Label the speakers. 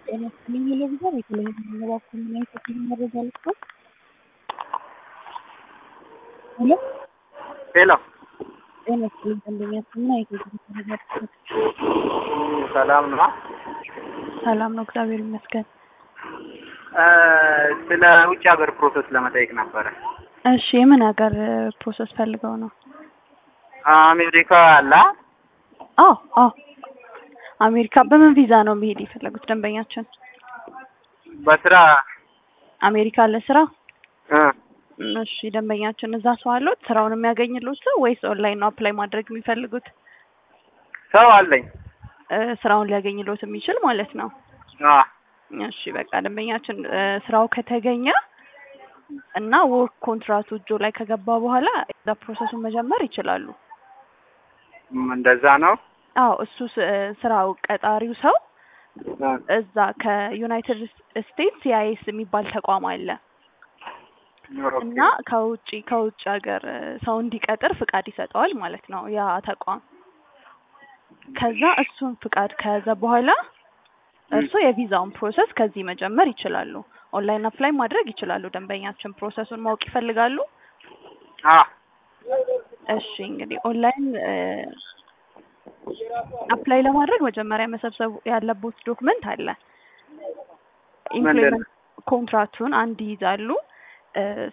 Speaker 1: ጤና ይስጥልኝ ቴሌቪዥን የቴሌቪዥን እባክዎ ምን አይነት የፊልም መረጃ ልስጥዎ? ሄሎ
Speaker 2: ሄሎ
Speaker 1: ጤና ይስጥልኝ ደንበኛችን ምን አይነት የፊልም መረጃ ልስጥዎ?
Speaker 2: ሰላም ነው?
Speaker 1: ሰላም ነው እግዚአብሔር ይመስገን።
Speaker 2: ስለ ውጭ ሀገር ፕሮሰስ ለመጠየቅ ነበረ።
Speaker 1: እሺ የምን ሀገር ፕሮሰስ ፈልገው ነው?
Speaker 2: አሜሪካ አላ
Speaker 1: አዎ አዎ አሜሪካ በምን ቪዛ ነው መሄድ የፈለጉት ደንበኛችን?
Speaker 2: በስራ
Speaker 1: አሜሪካ ለስራ?
Speaker 2: እ
Speaker 1: እሺ ደንበኛችን እዛ ሰው አለዎት ስራውን የሚያገኝልዎት ሰው ወይስ ኦንላይን ነው አፕላይ ማድረግ የሚፈልጉት?
Speaker 2: ሰው አለኝ።
Speaker 1: እ ስራውን ሊያገኝልዎት የሚችል ማለት ነው።
Speaker 2: አ
Speaker 1: እሺ በቃ ደንበኛችን እ ስራው ከተገኘ እና ወርክ ኮንትራቱ እጆ ላይ ከገባ በኋላ እዛ ፕሮሰሱን መጀመር ይችላሉ።
Speaker 2: ም እንደዛ ነው።
Speaker 1: አዎ እሱ ስ- ስራው ቀጣሪው ሰው
Speaker 2: እ
Speaker 1: እዛ ከዩናይትድ ስቴትስ ሲአይኤስ የሚባል ተቋም አለ
Speaker 2: ኦኬ።
Speaker 1: እና ከውጭ ከውጭ ሀገር እ ሰው እንዲቀጥር ፍቃድ ይሰጠዋል ማለት ነው ያ ተቋም። ከዛ እሱን ፍቃድ ከያዘ በኋላ እርስዎ የቪዛውን ፕሮሰስ ከዚህ መጀመር ይችላሉ። ኦንላይን አፕላይ ማድረግ ይችላሉ። ደንበኛችን ፕሮሰሱን ማወቅ ይፈልጋሉ?
Speaker 2: አ
Speaker 1: እሺ እንግዲህ ኦንላይን እ አፕላይ ለማድረግ መጀመሪያ መሰብሰብ ያለቦት ዶክመንት አለ። ኢምፕሎይመንት ኮንትራክቱን አንድ ይይዛሉ። እ